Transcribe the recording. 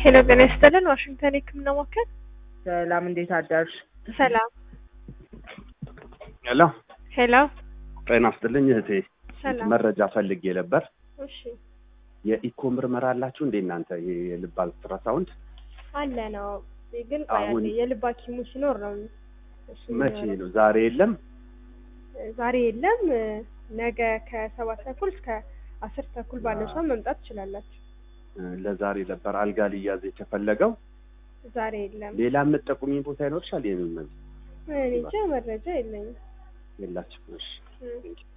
ሄሎ ጤና ይስጥልን ዋሽንግተን የህክምና ማዕከል ሰላም፣ እንዴት አዳርሽ? ሰላም ሄሎ ሄሎ ጤና ይስጥልኝ እህቴ። ሰላም መረጃ ፈልጌ ነበር። እሺ የኢኮ ምርመራ አላችሁ እንዴ እናንተ? ይሄ የልብ አልትራሳውንድ አለ ነው ግን ቆይ አሁን- አንዴ የልብ ሐኪሙ ሲኖር ነው እሱ መቼ የሚኖረው። ነው? ዛሬ የለም። ዛሬ የለም ነገ ከሰባት ተኩል እስከ አስር ተኩል ባለው ሰው መምጣት ትችላላችሁ ለዛሬ ነበር አልጋ ሊያዝ የተፈለገው። ዛሬ የለም ሌላ የምትጠቁሚ ቦታ ይኖርሻል? ይሄንን እኔ እንጃ መረጃ የለኝም የላችሁ? እሺ እ